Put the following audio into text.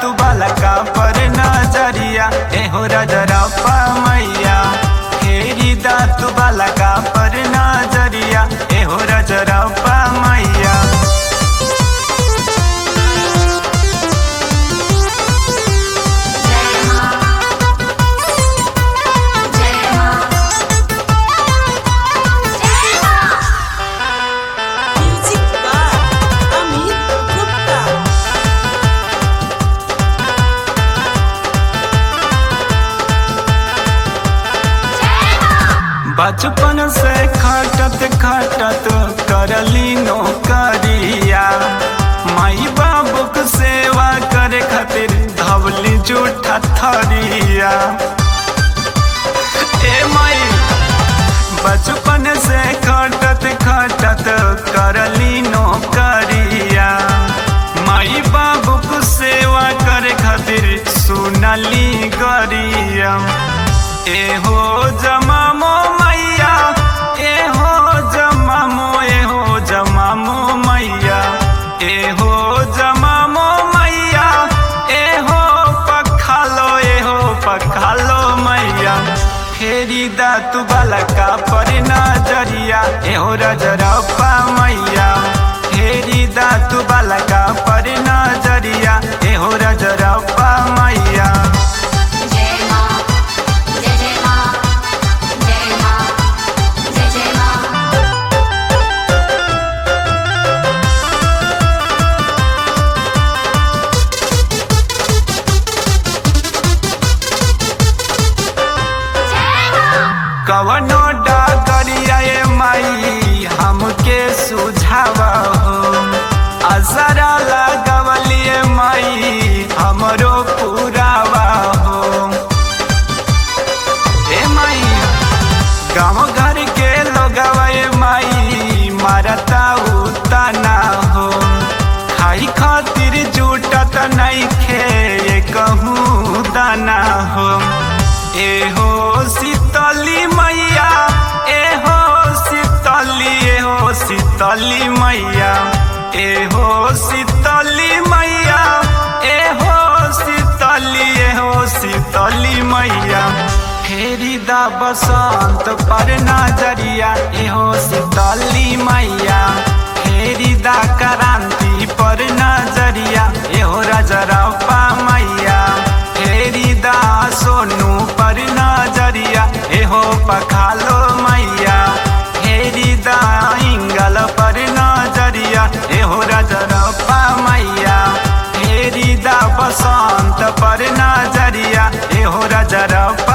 तू बालका पर नजरिया एहो रजरप्पा मैया फेरी दा तू बालका पर नजरिया एहो रजरप्पा मैया जय मां जय मां जय मां Music by Amit Gupta. जय मां बचपन से खटत खटत करली नौकरिया माई बाबूक सेवा करे खातिर धवली जूठा थरिया ए माई बचपन से खटत खटत करली नौकरिया माई बाबूक सेवा करे खातिर सुनली गरिया एहो जमामो मैया एहो जमामो एहो जमामो मैया एहो जमामो मैया एहो पखालो एहो पखालो मैया फेरी दा तू बालका पर नजरिया एहो रजरप्पा मैया फेरी दा तू बालका पर नजरिया एहो रजरप्पा मैया जय मां जय जय मां जय मां जय जय मां जय मां कवनो डाकरिया ए माई हमके सुझाव हो असरा लगवलिए माई हमरो पुरावा हो ए माई गाँव घर के लोगवा ए माई मारता उतना हो खाई खातिर जुटत नइखे ये कहूँ दाना हो एहो शीतली मैया एहो शीतली एहो शीतली मैया एहो शीतली मैया एहो शीतली एहो शीतली मैया फेरी दा बसंत पर नजरिया एहो शीतली मैया फेरी दा क्रांति पर नजरिया एहो रजरप्पा मैया फेरी दा सोनू पर नजरिया एहो पखालो मैया फेरी दा इंगल पर नजरिया एहो रजरप्पा मैया फेरी दा बसंत पर नजरिया एहो रजरप्पा